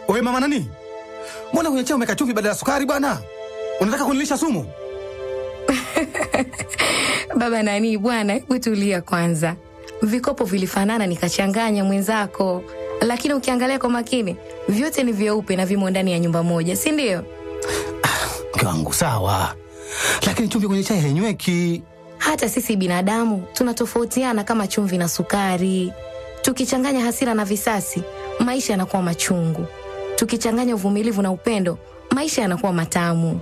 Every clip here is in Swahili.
Wewe mama nani, mbona kwenye chai umeweka chumvi badala ya sukari bwana? Unataka kunilisha sumu? Baba nani bwana, hebu tulia kwanza. Vikopo vilifanana nikachanganya mwenzako, lakini ukiangalia kwa makini vyote ni vyeupe na vimo ndani ya nyumba moja, si ndio? Mke wangu sawa, lakini chumvi kwenye chai hainyweki. Hata sisi binadamu tunatofautiana kama chumvi na sukari. Tukichanganya hasira na visasi, maisha yanakuwa machungu. Tukichanganya uvumilivu na upendo, maisha yanakuwa matamu.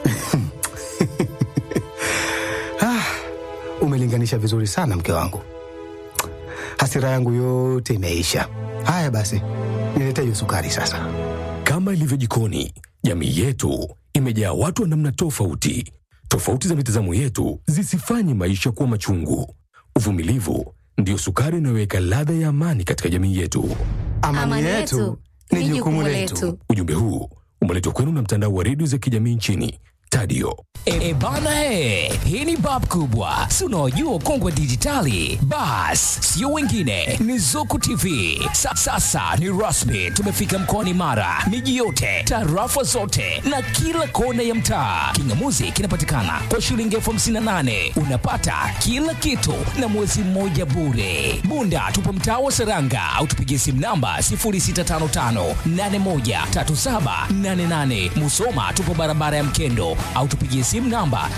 Ah, umelinganisha vizuri sana mke wangu, hasira yangu yote imeisha. Haya basi, nilete hiyo sukari sasa. Kama ilivyo jikoni, jamii yetu imejaa watu wa namna tofauti. Tofauti za mitazamo yetu zisifanye maisha kuwa machungu. Uvumilivu ndiyo sukari inayoweka ladha ya amani katika jamii yetu. Amani, yetu ni jukumu letu. Ujumbe huu umeletwa kwenu na mtandao wa redio za kijamii nchini Tadio. E bana he, hii ni bab kubwa, si unaojua ukongwe wa dijitali? Bas, sio wengine, ni Zuku TV. Sa, sasa ni rasmi, tumefika mkoani Mara, miji yote, tarafa zote na kila kona ya mtaa. Kingamuzi kinapatikana kwa shilingi elfu hamsini na nane unapata kila kitu na mwezi mmoja bure. Bunda tupo mtaa wa Seranga au tupigie simu namba 0655813788. Musoma tupo barabara ya Mkendo au tupigie simu namba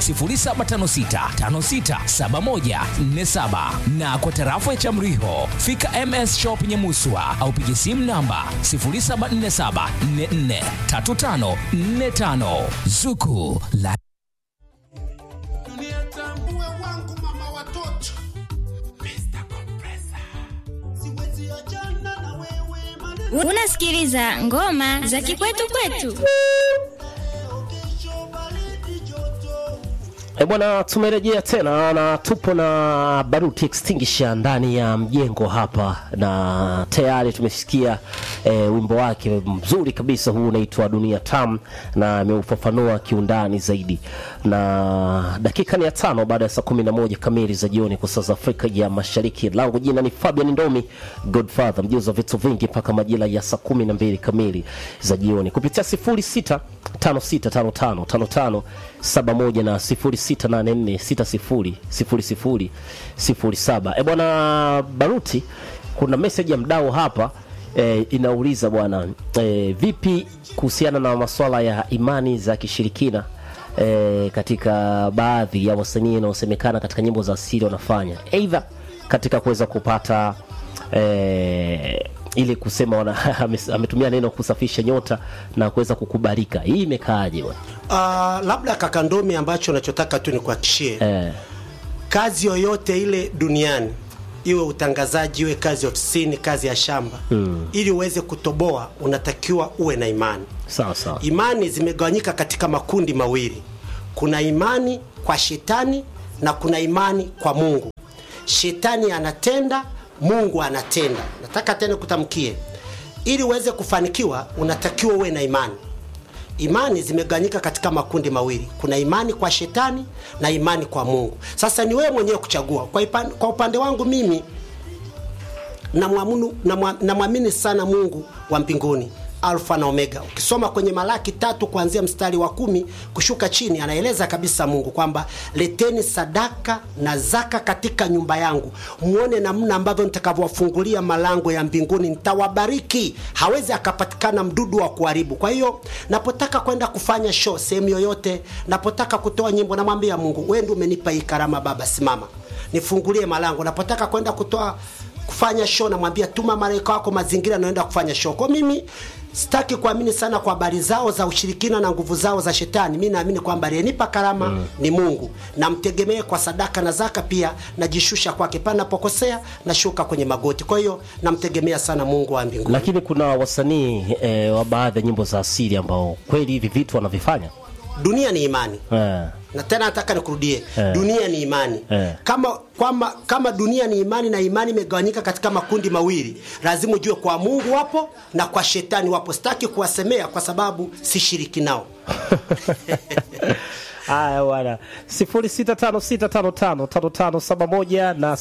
0756567147 na kwa tarafa ya Chamriho fika MS Shop Nyamuswa au pigie simu namba 0747443545 Zuku la Niyatambue wangu mama watoto Mr. Compressor Siwezi achana na wewe maneno Unasikiliza ngoma za kikwetu kwetu. kesho baridi joto E bwana, tumerejea tena na tupo na Baruti Extinguisher ndani ya mjengo hapa, na tayari tumesikia e, wimbo wake mzuri kabisa huu unaitwa Dunia Tam, na ameufafanua kiundani zaidi, na dakika ni ya tano baada ya saa kumi na moja kamili za jioni kwa saa za Afrika ya Mashariki. Langu jina ni Fabian Ndomi Godfather, mjuzi wa vitu vingi mpaka majira ya saa kumi na mbili kamili za jioni kupitia sifuri sita tano sita tano tano tano tano saba moja na sifuri sita nane nne sita sifuri sifuri sifuri sifuri saba. E bwana Baruti, kuna meseji ya mdau hapa e, inauliza bwana e, vipi kuhusiana na masuala ya imani za kishirikina e, katika baadhi ya wasanii wanaosemekana katika nyimbo za asili wanafanya aidha katika kuweza kupata e, ili kusema wana, ame- ametumia neno kusafisha nyota na kuweza kukubalika. Hii imekaaje bwana? Uh, labda kakandomi ambacho nachotaka tu ni kuhakishie Eh, kazi yoyote ile duniani iwe utangazaji iwe kazi ya ofisini kazi ya shamba mm. ili uweze kutoboa unatakiwa uwe na imani sawa sawa. imani zimegawanyika katika makundi mawili kuna imani kwa shetani na kuna imani kwa mungu shetani anatenda mungu anatenda nataka tena kutamkie ili uweze kufanikiwa unatakiwa uwe na imani imani zimegawanyika katika makundi mawili kuna imani kwa shetani na imani kwa mungu sasa ni wewe mwenyewe kuchagua kwa, ipan, kwa upande wangu mimi namwamini namwa- namwamini sana mungu wa mbinguni alfa na omega ukisoma kwenye malaki tatu kuanzia mstari wa kumi kushuka chini anaeleza kabisa mungu kwamba leteni sadaka na zaka katika nyumba yangu mwone namna ambavyo nitakavyowafungulia malango ya mbinguni nitawabariki hawezi akapatikana mdudu wa kuharibu kwa hiyo napotaka kwenda kufanya show sehemu yoyote napotaka kutoa nyimbo namwambia mungu wewe ndio umenipa hii karama baba simama nifungulie malango napotaka kwenda kutoa kufanya show namwambia tuma malaika wako mazingira naenda kufanya show kwa mimi sitaki kuamini sana kwa habari zao za ushirikina na nguvu zao za shetani mi naamini kwamba aliyenipa karama mm. ni mungu namtegemee kwa sadaka na zaka pia najishusha kwake pale napokosea nashuka kwenye magoti kwa hiyo namtegemea sana mungu wa mbinguni Lakini kuna wasanii eh, wa baadhi ya nyimbo za asili ambao kweli hivi vitu wanavifanya dunia ni imani eh, na tena nataka nikurudie Eh. dunia ni imani Eh. kama kwamba kama dunia ni imani na imani imegawanyika katika makundi mawili lazima ujue kwa mungu wapo na kwa shetani wapo sitaki kuwasemea kwa sababu sishiriki nao Haya bwana, 0656555571 na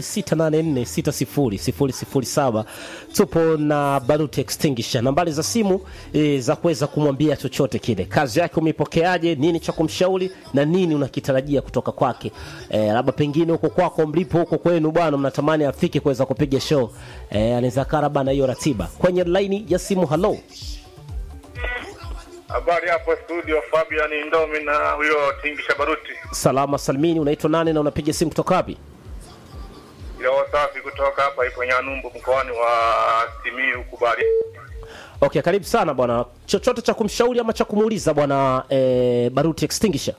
0684600007. Tupo na Baruti Extinguisher, nambari za simu e, za kuweza kumwambia chochote kile. Kazi yake umeipokeaje? Nini cha kumshauri na nini unakitarajia kutoka kwake? E, labda pengine huko kwako mlipo huko kwenu bwana, mnatamani afike kuweza kupiga show e, anaweza kaa labda na hiyo ratiba kwenye laini ya simu. Halo, Habari hapo studio, Fabian Ndomi na huyo Tingisha Baruti. salama salmini, unaitwa nani na unapiga simu kutoka wapi? Leo safi kutoka hapa ipo Nyanumbu mkoani wa Simiyu huku bari. Okay, karibu sana bwana. Chochote cha kumshauri ama cha kumuuliza bwana eh, Baruti Extinguisher?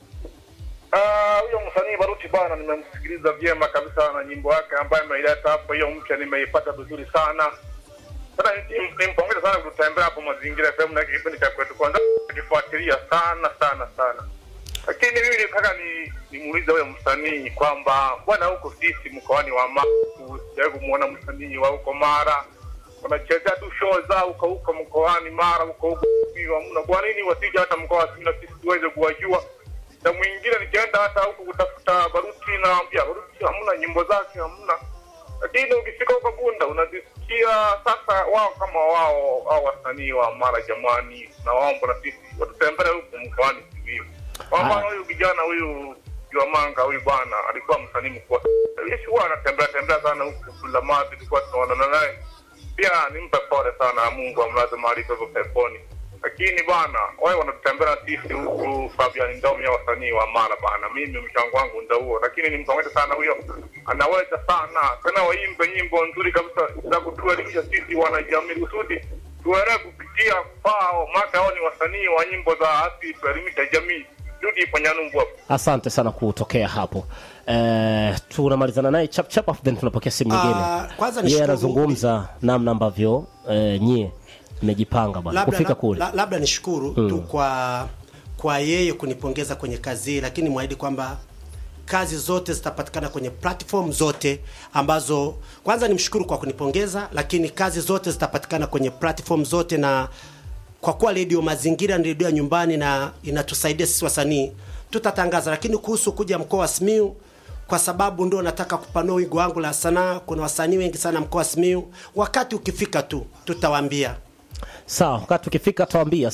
Ah, huyo msanii Baruti bwana, nimemsikiliza vyema kabisa na nyimbo yake ambayo ameileta hapo, hiyo mpya nimeipata vizuri sana. Sasa nim- nimpongeze sana kutembea hapo mazingira FM na kipindi cha kwetu kwanza kifuatilia sana sana sana. Lakini mimi nitaka ni nimuulize huyo msanii kwamba bwana, huko sisi mkoani wa Mara sijawahi kumuona msanii wa huko Mara wanachezea tu show zao huko huko mkoani Mara huko huko Simiyu hamna. Kwa nini wasije hata mkoa wa Simiyu na sisi tuweze kuwajua? Na mwingine nikienda hata huko kutafuta Baruti naambia Baruti hamna nyimbo zake hamna, lakini ukifika huko Bunda unazisikia. Sasa wao kama wao au wasanii wa Mara, jamani, na waomba na sisi watutembele huko mkoani Simiyu. Kwa mfano huyu kijana huyu Juamanga huyu bwana alikuwa msanii mkubwa. Yesu huwa anatembea tembea sana huku Bulamazi, tulikuwa tunaonana naye pia nimpe pole sana, Mungu amlaze mahali pepo peponi. Lakini bana, wao wanatutembea sisi huku Fabian Ndomi ya wasanii wa Mara bana, mimi mchango wangu ndio huo, lakini nimpongeze sana huyo, anaweza sana tena, waimbe nyimbo nzuri kabisa za kutuelimisha sisi wanajamii kusudi tuelewe kupitia kwao, maana hao ni wasanii wa nyimbo za asili, tuelimisha jamii. Rudi ipo Nyanumbu hapo. Asante sana kutokea hapo. Eh, tunamalizana naye chap chap afu then tunapokea simu nyingine. Ah, kwanza Yeye nishukuru- anazungumza namna ambavyo eh, nyie mmejipanga bwana labda, kufika kule. la, labda nishukuru Mm. tu kwa kwa yeye kunipongeza kwenye kazi hii, lakini mwahidi kwamba kazi zote zitapatikana kwenye platform zote ambazo, kwanza nimshukuru kwa kunipongeza, lakini kazi zote zitapatikana kwenye platform zote, na kwa kuwa redio Mazingira ni redio ya nyumbani na inatusaidia sisi wasanii, tutatangaza. Lakini kuhusu kuja mkoa wa Simiyu, kwa sababu ndio nataka kupanua wigo wangu la sanaa, kuna wasanii wengi sana mkoa wa Simiyu. Wakati ukifika tu tutawaambia. Sawa, wakati ukifika tawambia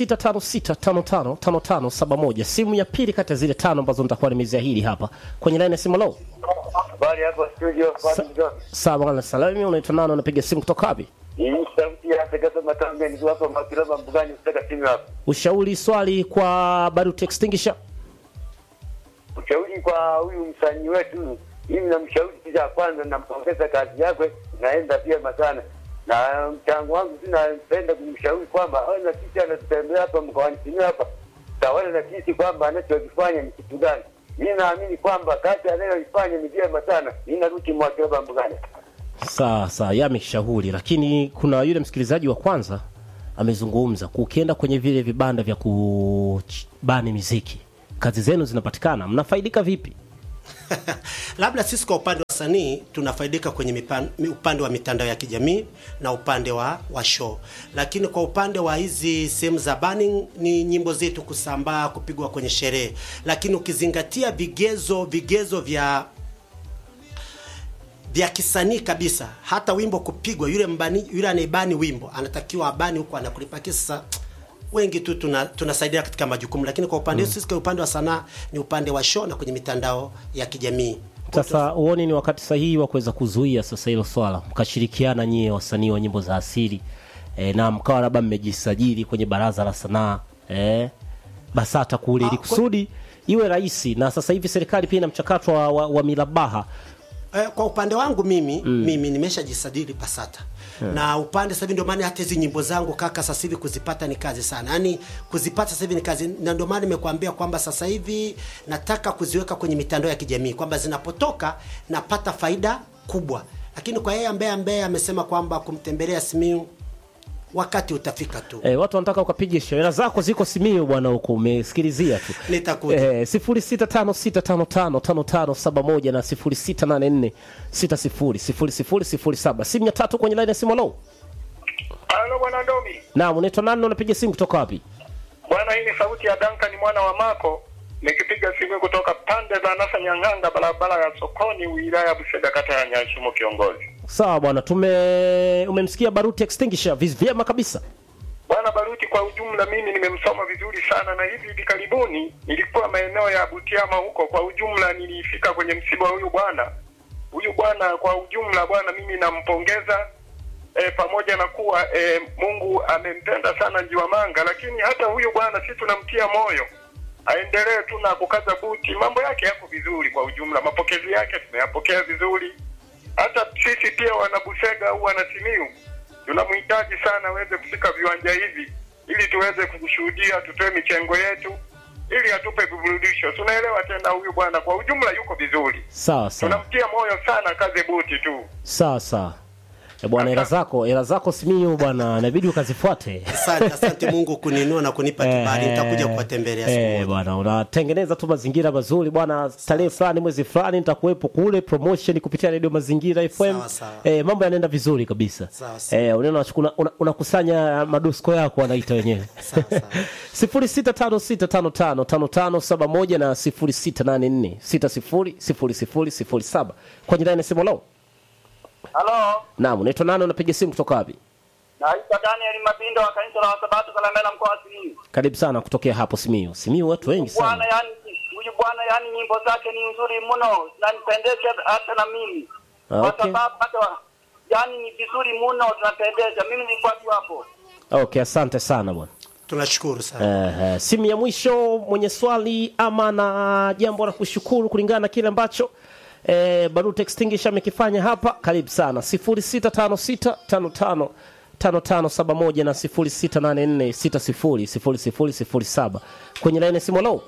0656555571 simu ya pili kati ya zile tano ambazo nitakuwa nimeziahidi hapa kwenye line ya simu. Lo, Habari hapo studio, Fabian Ndomi. sawa bwana, salami, unaitwa nani? Unapiga simu kutoka wapi? Hii sauti ya Afrika Matambe nikiwa hapa Makilaba Mbugani kutoka simu hapa. Ushauri, swali kwa Baruti Extinguisher. Ushauri kwa huyu msanii wetu, mimi namshauri kitu cha kwanza, nampongeza kazi yake, naenda vyema sana na mchango wangu tu napenda kumshauri kwamba awe na sisi anatutembea hapa mkoani Simiyu hapa, tawala na sisi kwamba anachokifanya ni kitu gani. Mimi naamini kwamba kazi anayoifanya ni vyema sana. Mimi narudi Mwakilaba Mbugani. Sawa sawa, yeye ameshauri, lakini kuna yule msikilizaji wa kwanza amezungumza, ukienda kwenye vile vibanda vya kubani miziki, kazi zenu zinapatikana, mnafaidika vipi? labda sisi kwa upande wa wasanii tunafaidika kwenye mipan, mi- upande wa mitandao ya kijamii na upande wa, wa show, lakini kwa upande wa hizi sehemu za burning ni nyimbo zetu kusambaa, kupigwa kwenye sherehe, lakini ukizingatia vigezo vigezo vya vya kisanii kabisa, hata wimbo kupigwa, yule mbani, yule anaibani wimbo anatakiwa abani huko anakulipa kisa wengi tu tuna- tunasaidia katika majukumu, lakini kwa upande wetu sisi kwa upande wa sanaa ni upande wa show na kwenye mitandao ya kijamii. Sasa huoni ni wakati sahihi wa kuweza kuzuia sasa hilo swala, mkashirikiana nyie wasanii wa nyimbo za asili e, na mkawa labda mmejisajili kwenye baraza la sanaa e, BASATA kule, ili kusudi iwe rahisi, na sasa hivi serikali pia ina mchakato wa, wa, wa milabaha Eh, kwa upande wangu mimi mm. mimi nimeshajisajili Basata Hmm. na upande sasa hivi ndio maana hata hizi nyimbo zangu kaka, sasa hivi kuzipata ni kazi sana, yaani kuzipata sasa hivi ni kazi, na ndio maana nimekuambia kwamba sasa hivi nataka kuziweka kwenye mitandao ya kijamii kwamba zinapotoka napata faida kubwa, lakini kwa yeye ambaye ambaye amesema kwamba kumtembelea Simiyu wakati utafika tu. E, watu wanataka ukapiga shehera zako ziko Simiyu bwana, huko umesikilizia tu Nitakuja. e, 0656555571 na 0684600007 simu ya tatu kwenye line ya simu. Halo, Halo bwana Ndomi. naam, unaitwa nani? na Unapiga simu kutoka wapi? Bwana, hii ni sauti ya Duncan mwana wa Mako nikipiga simu kutoka pande za Nasa Nyang'anga, barabara ya sokoni, wilaya ya Busega, kata ya Nyashumo. Kiongozi Sawa bwana, tume umemsikia Baruti Extinguisher viz- vyema kabisa. Bwana Baruti, kwa ujumla mimi nimemsoma vizuri sana, na hivi hivi karibuni nilikuwa maeneo ya Butiama huko. Kwa ujumla nilifika kwenye msiba wa huyu bwana. Huyu bwana kwa ujumla, bwana mimi nampongeza e, pamoja na kuwa e, Mungu amempenda sana Njiwamanga, lakini hata huyu bwana si tunamtia moyo aendelee tu na kukaza buti. Mambo yake yako vizuri kwa ujumla, mapokezi yake tumeyapokea vizuri. Hata sisi pia wanabusega au wanasimiu tunamhitaji sana aweze kufika viwanja hivi ili tuweze kushuhudia, tutoe michengo yetu ili atupe viburudisho. Tunaelewa tena, huyu bwana kwa ujumla yuko vizuri, Sawa sawa. tunamtia moyo sana, kaze buti tu. Sawa sawa. E bwana, hela zako hela zako Simiyu bwana, inabidi ukazifuate. Asante, asante Mungu kuninua na kunipa kibali. Nitakuja kuwatembelea siku Eh, moja. bwana unatengeneza tu mazingira mazuri bwana, tarehe fulani mwezi fulani nitakuwepo kule promotion kupitia redio Mazingira FM. Sawa, sawa. Eh, mambo yanaenda vizuri kabisa. Sawa, sawa. Eh, unaona unachukua- una- unakusanya madusko yako wanaita wenyewe. 0656555571 na 0684600007 kwenye line simu lao. Halo, Naam, unaitwa nani unapiga simu kutoka wapi? naitwa Daniel Mabindo wa kanisa la Wasabato Kalemela mkoa wa Simiyu. Karibu sana kutokea hapo Simiyu. Simiyu watu wengi sana. Bwana, yani huyu bwana, yani nyimbo zake ni nzuri mno, zinanipendeza hata na mimi kwa Okay. sababu hata yani ni vizuri mno, tunapendeza. Mimi nilikuwa tu hapo. Okay, asante sana bwana. Tunashukuru sana. Uh, simu ya mwisho mwenye swali ama na jambo la kushukuru kulingana na kile ambacho eh, Baruti Extinguisher amekifanya hapa, karibu sana 065655 5571 na 0684600007 kwenye laini ya simu. Hello,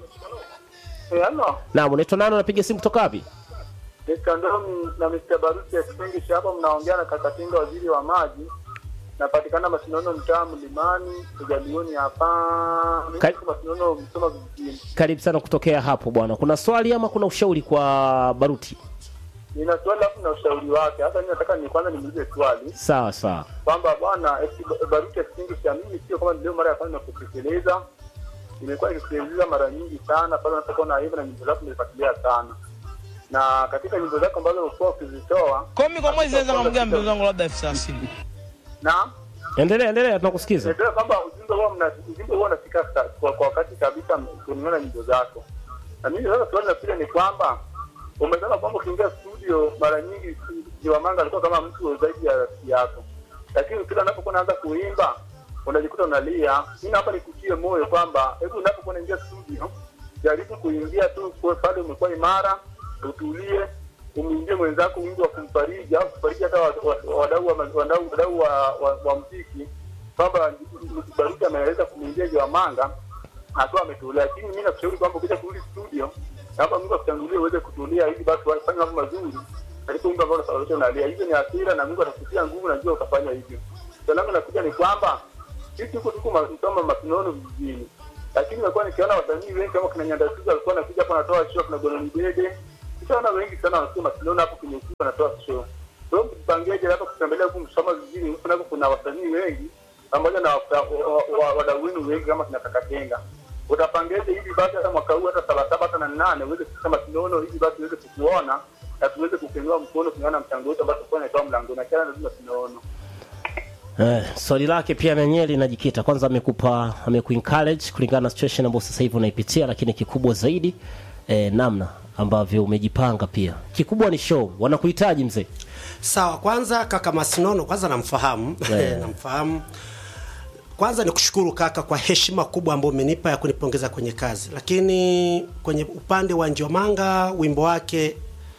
Halo, naam, unaitwa nani? Unapiga simu kutoka wapi? Mr. Ndomi na Mr. Baruti Extinguisher hapa, mnaongea na Kakatinga, waziri wa maji. Napatikana Masinono, mtaa Mlimani, Ujalioni hapa. Mimi Ka- niko Masinono, Msoma vijijini. Karibu sana kutokea hapo bwana. Kuna swali ama kuna ushauri kwa Baruti? Nina swali alafu na ushauri wake. Hata mimi nataka ni kwanza nimuulize swali Sawa sawa. kwamba bwana eti- Baruti Extinguisher, mimi sio kama leo mara ya kwanza nakusikiliza, nimekuwa nikisikiliza mara nyingi sana pale unapokuwa na hivyo, na nyimbo zako nimefuatilia sana, na katika nyimbo zako ambazo umekuwa ukizitoa Kwa mimi kwa mwezi naweza kumgea mpenzi wangu labda elfu thelathini. na Endelea, endelea, tunakusikiza. Najua kwamba ujumbe huwa mna ujumbe huwa unafika sa- kwa, kwa wakati kabisa kulingana na nyimbo zako. Na mimi sasa swali nakuja ni kwamba umesema kwamba ukiingia studio mara nyingi Jiwamanga alikuwa kama mtu zaidi ya rafiki yako, lakini kila unapokuwa unaanza kuimba unajikuta unalia. Mimi hapa nikutie moyo kwamba hebu unapokuwa unaingia studio jaribu kuingia tu kwa pale umekuwa imara, utulie, umwingie mwenzako wimbo wa kumfariji au kufariji hata wa- wa- wadau wa wadau wadau wa, wa, wa muziki kwamba Baruti ameweza kumwingia Jawamanga akiwa ametulia, lakini mimi nakushauri kwamba ukija kurudi studio, naomba Mungu akutangulie uweze kutulia, ili basi wafanye mambo mazuri katika wimbo ambao unasababisha unalia. Hizo ni hasira na Mungu atakutia nguvu, najua utafanya hivyo. Swali langu nakuja ni kwamba sisi huko tuko ma- Msoma Masinono vijijini, lakini nimekuwa nikiona wasanii wengi kama kina Nyandasuza alikuwa anakuja hapo anatoa show, kuna Gononi Dede, nishaona wengi sana wanasema Masinono hapo kwenye usiku anatoa show. Kwa hiyo mpangeje hapa kutembelea huku Msoma vijijini, huku nako kuna wasanii wengi pamoja na wa- wa- wa- wadau wenu wengi kama kina Kakatenga. Utapangeje hivi basi hata mwaka huu hata saba saba hata na nane uweze kufika Masinono hivi basi uweze kukuona na tuweze kukuinua mkono kulingana na mchango wetu ambao tutakuwa naitoa mlangoni na kila lazima tunaona. Eh, swali lake pia nenyewe linajikita kwanza, amekupa amekuencourage kulingana na situation ambayo sasa hivi unaipitia, lakini kikubwa zaidi eh, namna ambavyo umejipanga pia. Kikubwa ni show, wanakuhitaji mzee. Sawa, kwanza kaka Masinono, kwanza namfahamu Yeah. namfahamu. Kwanza ni kushukuru kaka kwa heshima kubwa ambayo umenipa ya kunipongeza kwenye kazi, lakini kwenye upande wa Njomanga wimbo wake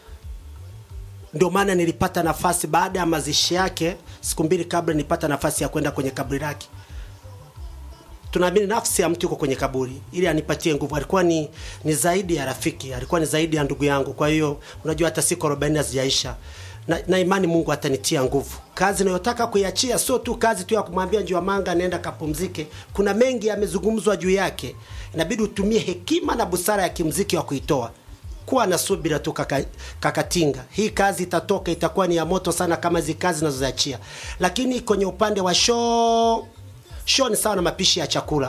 ndio maana nilipata nafasi baada ya mazishi yake, siku mbili kabla nilipata nafasi ya kwenda kwenye kaburi lake. Tunaamini nafsi ya mtu yuko kwenye kaburi, ili anipatie nguvu. Alikuwa ni, ni zaidi ya rafiki, alikuwa ni zaidi ya ndugu yangu. Kwa hiyo unajua, hata siku 40 hazijaisha na, na imani Mungu atanitia nguvu. Kazi nayotaka kuiachia sio tu kazi tu ya kumwambia Njiwamanga nenda kapumzike. Kuna mengi yamezungumzwa juu yake, inabidi utumie hekima na busara ya kimziki wa kuitoa kuwa na subira tu kaka, kakatinga hii kazi itatoka itakuwa ni ya moto sana kama hizi kazi zinazoziachia lakini kwenye upande wa show show ni sawa na mapishi ya chakula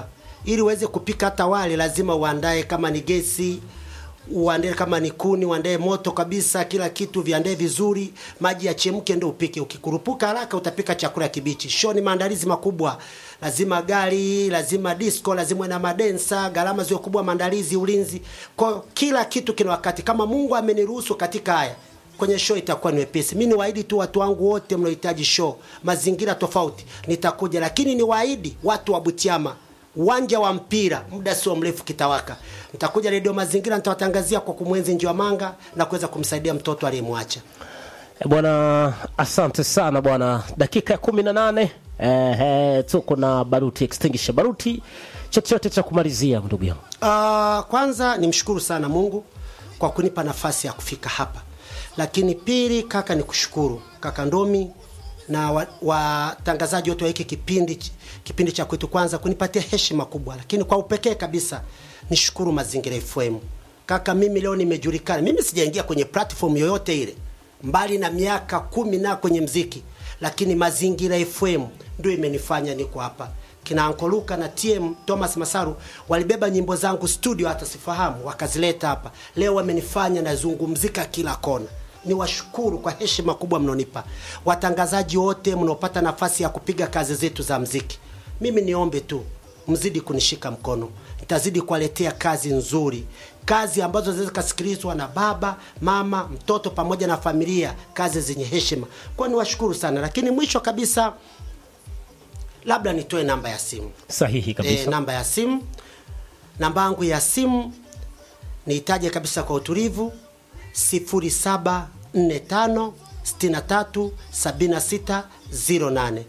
ili uweze kupika hata wali lazima uandae kama ni gesi uandae kama ni kuni uandae moto kabisa kila kitu viandae vizuri maji yachemke ndio upike ukikurupuka haraka utapika chakula kibichi show ni maandalizi makubwa lazima gari lazima disco lazima uwe na madensa gharama ziwe kubwa maandalizi ulinzi kwa hiyo kila kitu kina wakati kama mungu ameniruhusu katika haya kwenye show itakuwa ni wepesi mi niwaahidi tu watu wangu wote mnaohitaji show mazingira tofauti nitakuja lakini niwaahidi watu wa butiama uwanja wa mpira muda sio mrefu kitawaka nitakuja redio mazingira nitawatangazia kwa kumwenzi njiwa manga na kuweza kumsaidia mtoto aliyemwacha Eh, Bwana, asante sana bwana. Dakika ya kumi na nane eh, eh, tuko na Baruti Extinguisher. Baruti, chochote cha kumalizia ndugu yangu? Uh, kwanza nimshukuru sana Mungu kwa kunipa nafasi ya kufika hapa, lakini pili, kaka, ni kushukuru kaka Ndomi na watangazaji wa watangazaji wote wa hiki kipindi kipindi cha kwetu kwanza kunipatia heshima kubwa, lakini kwa upekee kabisa nishukuru Mazingira FM. Kaka, mimi leo nimejulikana, mimi sijaingia kwenye platform yoyote ile mbali na miaka kumi na kwenye mziki, lakini Mazingira FM ndio imenifanya niko hapa kina Ankoluka na TM Thomas Masaru walibeba nyimbo zangu studio, hata sifahamu, wakazileta hapa. Leo wamenifanya nazungumzika kila kona. Ni washukuru kwa heshima kubwa mnaonipa, watangazaji wote mnaopata nafasi ya kupiga kazi zetu za mziki. Mimi niombe tu mzidi kunishika mkono, nitazidi kuwaletea kazi nzuri, kazi ambazo zinaweza kusikilizwa na baba, mama, mtoto pamoja na familia, kazi zenye heshima. Kwa hiyo niwashukuru sana, lakini mwisho kabisa labda nitoe namba ya simu Sahihi kabisa. e, namba ya simu namba yangu ya simu niitaje kabisa kwa utulivu 0745 63 76 08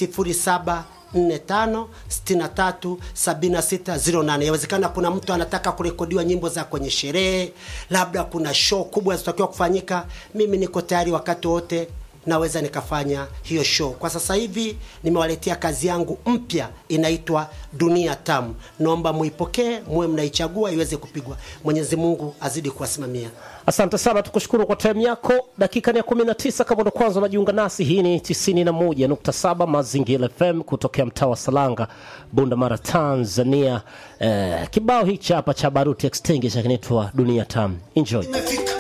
0745 63 76 08. Yawezekana kuna mtu anataka kurekodiwa nyimbo za kwenye sherehe, labda kuna show kubwa zitakiwa kufanyika. Mimi niko tayari wakati wote naweza nikafanya hiyo show. Kwa sasa hivi nimewaletea kazi yangu mpya inaitwa Dunia Tamu. Naomba muipokee, muwe mnaichagua iweze kupigwa. Mwenyezi Mungu azidi kuwasimamia. Asante sana, tukushukuru kwa time yako. Dakika ni ya 19 kama ndo kwanza unajiunga nasi, hii ni 91.7 Mazingira FM kutokea mtaa wa Salanga, Bunda Mara, Tanzania. Eh, kibao hichi hapa cha Baruti Extinguisher kinaitwa Dunia Tamu. Enjoy. Imefika